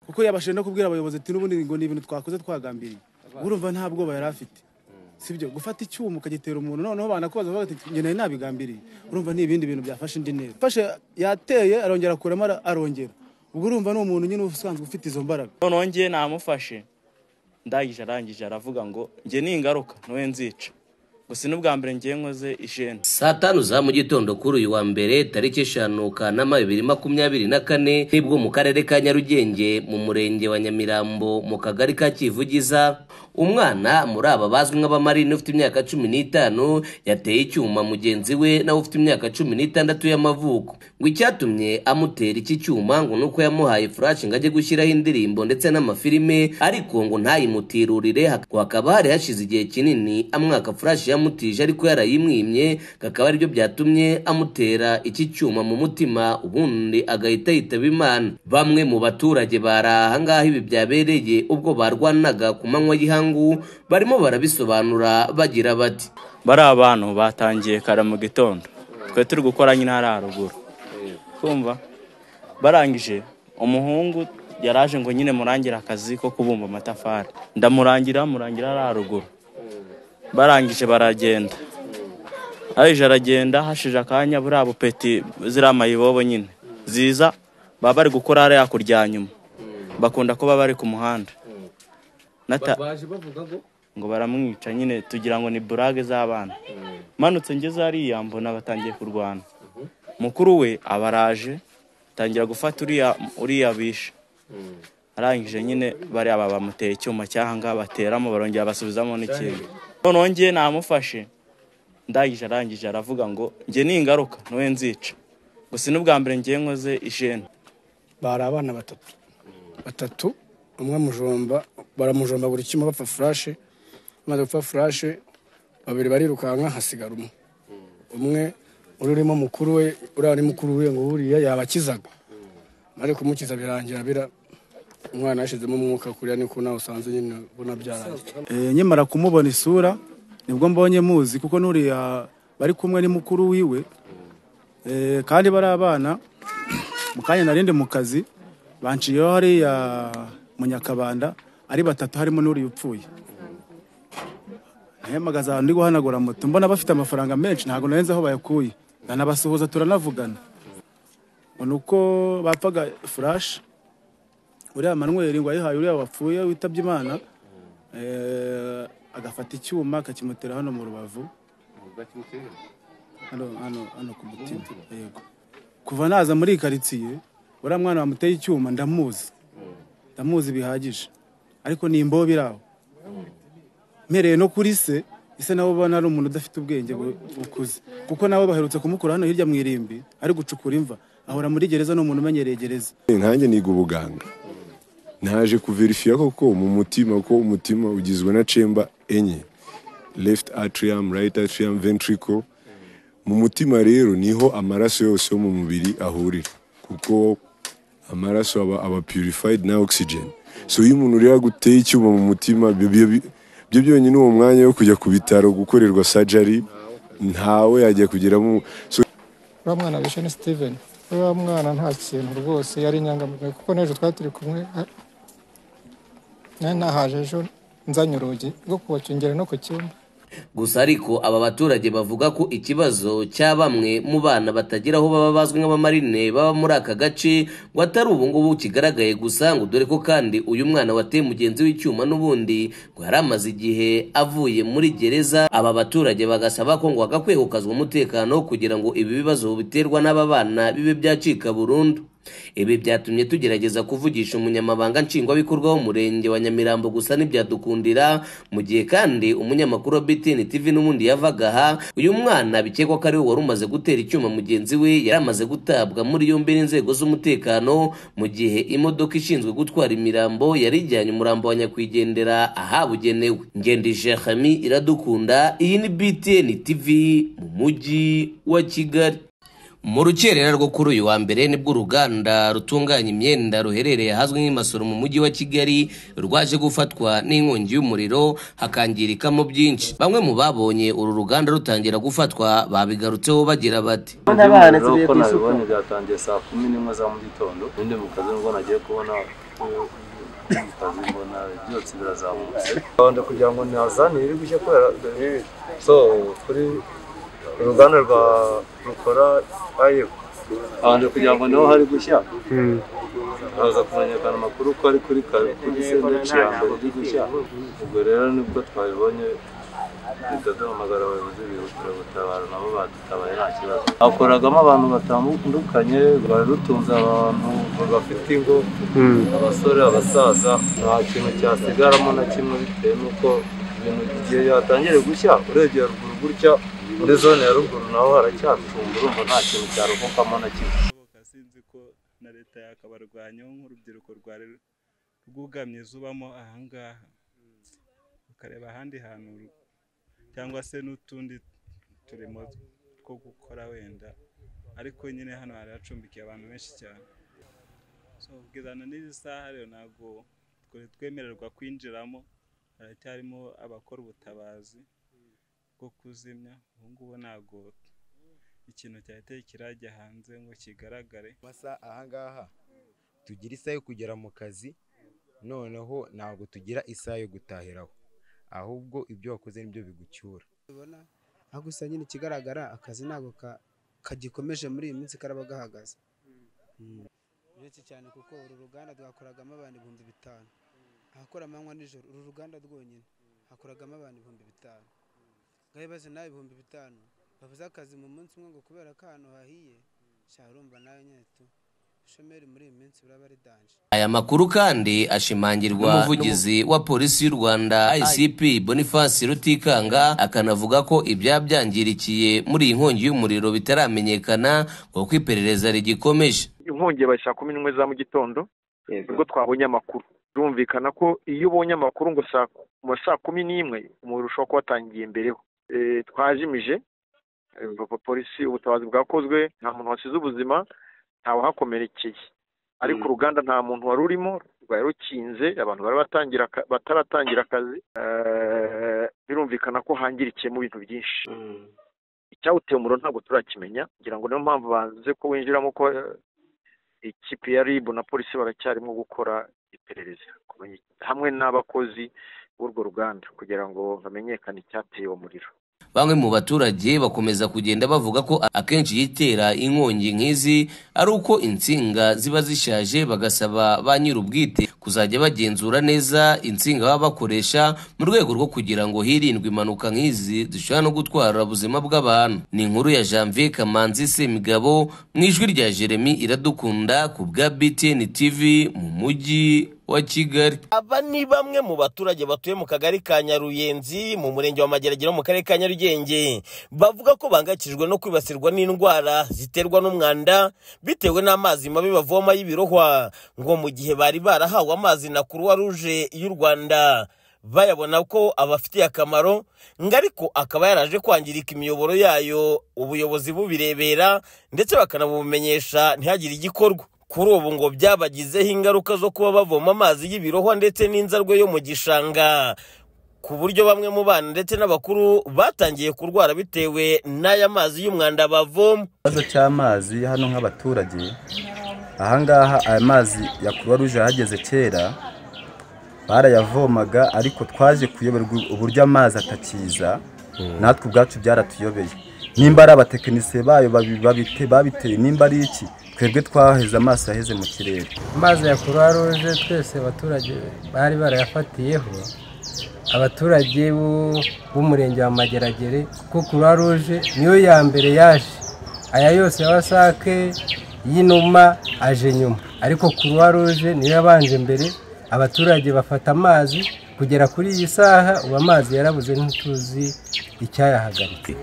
kuko yabashije no kubwira abayobozi ati n'ubundi ngo ni ibintu twakoze twagambiriye urumva nta bwoba yari afite sibyo gufata icyuma ukagitera umuntu noneho banakubaza bavuga ati njye nari nabigambiriye urumva ni ibindi bintu byafashe indi ntera fashe yateye arongera akuramo ara- arongera ubwo urumva ni umuntu nyine usanzwe ufite izo mbaraga noneho njye namufashe ndangije arangije aravuga ngo njye ni ingaruka niwe nzica gusa n'ubwa mbere njye nkoze ijene saa tanu za mu gitondo kuri uyu wa mbere tariki eshanu kanama bibiri makumyabiri na kane nibwo mu karere ka nyarugenge mu murenge wa nyamirambo mu kagari ka kivugiza umwana muri aba bazwi nk'abamarine ufite imyaka cumi n'itanu yateye icyuma mugenzi we nawe ufite imyaka cumi n'itandatu y'amavuko ngo icyatumye amutera iki cyuma ngo nuko yamuhaye furashi ngo ajye gushyiraho indirimbo ndetse n'amafilime ariko ngo ntayimutirurire hak- ngo hakaba hari hashize igihe kinini amwaka furashi yamutije ariko yarayimwimye kakaba aribyo byatumye amutera iki cyuma mu mutima ubundi agahita yitaba imana bamwe mu baturage bari ahangaha ibi byabereye ubwo barwanaga ku manywa y'ihangu barimo barabisobanura bagira bati bari abantu batangiye kare mu gitondo twe turi gukora nyine hariya haruguru kumva barangije umuhungu yaraje ngo nyine murangire akazi ko kubumba amatafari ndamurangira murangira hariya haruguru barangije baragenda arije aragenda hashije akanya buriya bupeti ziriya mayibobo nyine ziza baba bari gukora hariya kurya nyuma bakunda kuba bari ku muhanda Nata- ngo baramwica nyine tugira ngo ni burage z'abana manutse ngeze hariya mbona batangiye kurwana mukuru we abaraje tangira gufata uriya uriya bishe arangije nyine bariya baba bamuteye icyuma cyahanga bateramo barongera basubizamo n'ikintu noneho njye namufashe ndangije arangije aravuga ngo njye ni ingaruka niwe nzica gusa n'ubwa mbere njye nkoze ijene bari abana batatu batatu umwe mujomba baramujomba buri kimwe bapfa furashe bamaze gupfa furashe babiri barirukanka hasigara umwe umwe uri urimo mukuru we uriya ni mukuru we ngo buriya yabakizaga bari kumukiza birangira bira umwana yashizemo umwuka kuriya ni ko nawe usanze nyine ubona byarangiye Eh, nkimara kumubona isura nibwo mbonye muzi kuko n'uriya bari kumwe ni mukuru wiwe Eh, kandi bari abana mu kanya narindi mu kazi banciyeho hariya mu nyakabanda ari batatu harimo n'uriya upfuye ntihemagaze ahantu ndi guhanagura moto mbona bafite amafaranga menshi ntabwo narenze aho bayakuye ndanabasuhuza turanavugana ngo ni uko bapfaga furashi uriya manweri ngo ayihaye uriya wapfuye witabye imana Eh, agafata icyuma akakimutera hano mu rubavu hano hano hano ku mutima yego kuva naza muri iyi karitsiye uriya mwana wamuteye icyuma ndamuzi ndamuzi bihagije ariko ni imbobe iri aho mpereye no kuri se ise nawe ubona ari umuntu udafite ubwenge bu- bukuze kuko nawe baherutse kumukura hano hirya mu irimbi ari gucukura imva ahora muri gereza ni umuntu umenyereye gereza nkanjye niga ubuganga naje kuverifiya koko mu mutima ko umutima ugizwe na cemba enye left atrium right atrium ventricle mu mutima rero niho amaraso yose yo mu mubiri ahurira kuko amaraso aba, aba purified na oxygen so iyo umuntu rero aguteye icyuma mu mutima byo- byo- byo- byo byonyine uwo mwanya wo kujya ku bitaro gukorerwa surgery ntawe yajya kugeramo so uriya mwana bishe ni steven uriya mwana nta kintu rwose yari inyangamugayo kuko n'ejo twari turi kumwe a- nari nahaje ejo nzanye urugi rwo kubakingera no ku cyumba gusa ariko aba baturage bavuga ko ikibazo cya bamwe mu bana batagira aho baba bazwi nk'abamarine baba muri aka gace ngo atari ubu ngubu kigaragaye gusa ngo dore ko kandi uyu mwana wateye mugenzi w'icyuma n'ubundi ngo yari amaze igihe avuye muri gereza aba baturage bagasaba ko ngo hagakwiye gukazwa umutekano kugira ngo ibi bibazo biterwa n'aba bana bibe byacika burundu ibi byatumye tugerageza kuvugisha umunyamabanga nshingwabikorwa w'umurenge wa nyamirambo gusa ntibyadukundira mu gihe kandi umunyamakuru wa btn tv n'ubundi yavaga aha uyu mwana bikekwa ko ari we wari umaze gutera icyuma mugenzi we yari amaze gutabwa muri yombi n'inzego z'umutekano mu gihe imodoka ishinzwe gutwara imirambo yari ijyanye umurambo wa nyakwigendera ahabugenewe ngendije hami iradukunda iyi ni btn tv mu mujyi wa kigali mu rukerera rwo kuri uyu wa mbere nibwo uruganda rutunganya imyenda ruherereye ahazwi nk'imasoro mu mujyi wa kigali rwaje gufatwa n'inkongi y'umuriro hakangirikamo byinshi bamwe mu babonye uru ruganda rutangira gufatwa babigarutseho bagira bati Ndabona ko nabibonye byatangiye saa kumi n'imwe za mu gitondo, ibindi mu kazi nibwo nagiye kubona utazibona byose birazamutse rwanda kugira ngo ntihazane iri gujya kubera so kuri uruganda rwa rukora ayo abantu kugira ngo naho hari gushya haza kumenyekana amakuru ko ari kuri kare kuri sendeci ya mbere iri gushya ubwo rero nibwo twabibonye duhita duhamagara abayobozi bihutira gutabara nabo badutabaye nta kibazo hakoragamo abantu batandukanye rwari rutunze abantu bafite ingo abasore abasaza nta kintu cyasigaramo na kimwe bitewe n'uko ibintu igihe yatangire gushya urebye haruguru gutya muri zone ya ruguru naho haracyatunga urumva nta kintu cyaruhukamo na kimwe sinzi ko na leta yakabarwanyaho nk'urubyiruko rwari rwugamye zubamo ahangaha ukareba ahandi hantu ru- cyangwa se n'utundi turimo two gukora wenda ariko nyine hano hari hacumbikiye abantu benshi cyane so kugezana n'izi saha rero ntabwo twari twemererwa kwinjiramo haracyarimo abakora ubutabazi bwo kuzimya ubu ngubu ntabwo ikintu cyahitaye kirajya hanze ngo kigaragare masa ahangaha tugira isaha yo kugera mu kazi noneho ntabwo tugira isaha yo gutahiraho ahubwo ibyo wakoze nibyo bigucyura aho gusa nyine ikigaragara akazi ntabwo ka- kagikomeje muri iyi minsi karaba gahagaze benshi cyane kuko uru ruganda rwakoragamo abantu ibihumbi bitanu ahakora amanywa nijoro uru ruganda rwonyine hakoragamo abantu ibihumbi bitanu ngaho baze nawe ibihumbi bitanu babuze akazi mu munsi umwe ngo kubera ko ahantu hahiye shaka urumva nawe nyine tu ubushomeri muri iyi minsi buraba ari danje aya makuru kandi ashimangirwa n'umuvugizi wa polisi y'u rwanda icp boniface rutikanga akanavuga ko ibyabyangirikiye muri iyi nkongi y'umuriro bitaramenyekana kuko iperereza rigikomeje inkongi bayi saa kumi n'imwe za mu gitondo nibwo twabonye amakuru birumvikana ko iyo ubonye amakuru ngo saa ku- mu saa kumi n'imwe umuriro ushobora kuba watangiye mbereho Eh, twajimije eh, po- polisi ubutabazi bwakozwe nta muntu wasize ubuzima ntawahakomerekeye ariko uruganda nta muntu wari urimo rwari rukinze abantu bari batangira aka- bataratangira akazi Eh, birumvikana ko hangirikiyemo ibintu byinshi icyawuteye umuriro ntabwo turakimenya ngira ngo niyo mpamvu banze ko winjiramo ko eh, ikipe ya ribu na polisi baracyarimo gukora iperereza kumenya- hamwe n'abakozi b'urwo ruganda kugira ngo bamenyekane icyateye uwo muriro bamwe mu baturage bakomeza kugenda bavuga ko akenshi yitera inkongi nk'izi ari uko insinga ziba zishaje bagasaba ba nyir'ubwite kuzajya bagenzura neza insinga baba bakoresha mu rwego rwo kugira ngo hirindwe impanuka nk'izi zishobora no gutwara ubuzima bw'abantu ni inkuru ya janvier kamanzi semigabo mu ijwi rya jeremy iradukunda ku bwa btn tv mu mujyi wa kigali aba ni bamwe mu baturage batuye mu kagari ka nyaruyenzi mu murenge wa mageragere wo mu karere ka nyarugenge bavuga ko bahangayikishijwe no kwibasirwa n'indwara ziterwa n'umwanda bitewe n'amazi mabi bavoma y'ibirohwa ngo mu gihe bari barahawe amazi na kuruwa ruje y'u rwanda bayabona ko abafitiye akamaro ngo ariko akaba yaraje kwangirika imiyoboro yayo ubuyobozi bubirebera ndetse bakanabumenyesha ntihagire igikorwa kuri ubu ngo byabagizeho ingaruka zo kuba bavoma amazi y'ibirohwa ndetse n'inzarwe yo mu gishanga ku buryo bamwe mu bana ndetse n'abakuru batangiye kurwara bitewe n'aya mazi y'umwanda bavoma ikibazo cy'amazi hano nk'abaturage ahangaha aya mazi ya kuruwa ruje ahageze kera barayavomaga ariko twaje kuyoberwa uburyo amazi atakiza natwe ubwacu byaratuyobeye nimba ari abatekinisiye bayo babi- babite- babiteye nimba ari iki twebwe twaheze amaso yaheze mu kirere amazi ya kuruwa ruje twese abaturage bari barayafatiyeho abaturage bo- b'umurenge wa mageragere kuko kuruwa ruje niyo ya mbere yaje aya yose ya wasake y'inuma aje nyuma ariko kuruwa ruje niyo yabanje mbere abaturage bafata amazi kugera kuri iyi saha ubu amazi yarabuze ntituzi icyayahagaritse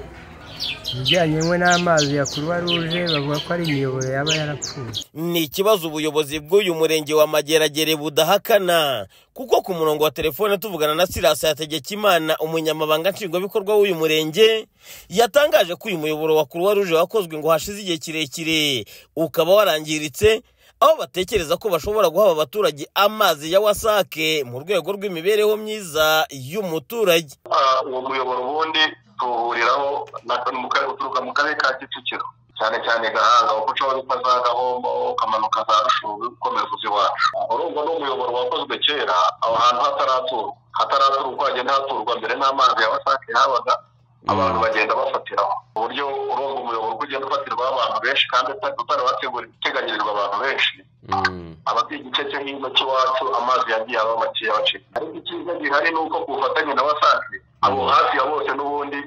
ibijyanye we n'amazi ya kuruwa ruje bavuga ko ari imiyoboro yaba yarapfuye ni ikibazo ubuyobozi bw'uyu murenge wa mageragere budahakana kuko ku murongo wa telefone tuvugana na sirasi hategekimana umunyamabanga nshingwabikorwa w'uyu murenge yatangaje ko uyu muyoboro wa kuruwa ruje wakozwe ngo hashize igihe kirekire ukaba warangiritse aho batekereza ko bashobora guha aba baturage amazi ya wasake mu rwego rw'imibereho myiza y'umuturage uwo muyoboro ubundi tuwuhuriraho na- mu karere- uturuka mu karere ka kicukiro cyane cyane gahanga kuko ushobora gupfa za gahombo ukamanuka za rushubu ukomeza uzi iwacu urumva ni umuyoboro wakozwe kera aho hantu hataraturwa hataraturwa hagenda haturwa mbere n'amazi ya wasake habaga abantu bagenda bafatiraho ku buryo urumva umuyoboro uko ugenda ufatirwaho abantu benshi kandi utarateganyirizwa abantu benshi abatuye igice cyo hino cy'iwacu amazi yagiye aba makeya bacika ariko icyiza gihari ni uko ku bufatanye na wasake abo hafi ya bose n'ubundi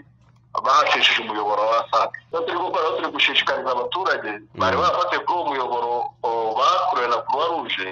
bahashishije umuyoboro wa wasac icyo turi gukora aho turi gushishikariza abaturage bari barafatiye kuri uwo muyoboro o, bakorewe na croix rouge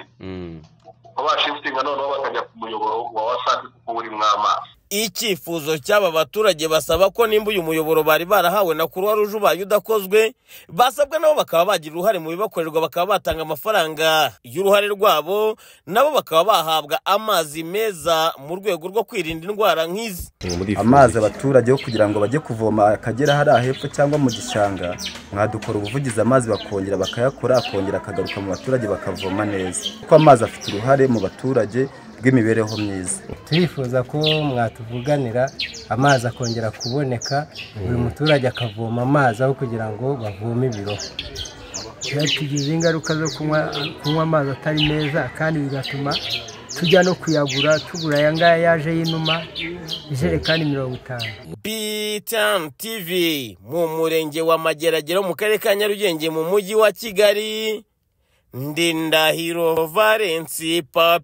ko bashifitinga noneho bakajya ku muyoboro wa wasac kuko urimo amazi icyifuzo cy'aba baturage basaba ko nimba uyu muyoboro bari barahawe na kuruwa ruje ubaye udakozwe basabwa nabo bakaba bagira uruhare mu bibakorerwa bakaba batanga amafaranga y'uruhare rwabo nabo bakaba bahabwa amazi meza mu rwego rwo kwirinda indwara nk'izi amazi abaturage yo kugira ngo bajye kuvoma akagera hariya hepfo cyangwa mu gishanga mwadukora ubuvugizi amazi bakongera bakayakora akongera akagaruka mu baturage bakavoma neza kuko amazi afite uruhare mu baturage rw'imibereho myiza turifuza ko mwatuvuganira amazi akongera kuboneka buri muturage akavoma amazi aho kugira ngo bavome ibiroho byatugize ingaruka zo kunywa kunywa amazi atari meza kandi bigatuma tujya no kuyagura tugura aya ngaya yaje y'inuma ijerekani mirongo itanu Bitam TV mu murenge wa Mageragere mu karere ka Nyarugenge mu mujyi wa Kigali Ndindahiro Valence Papa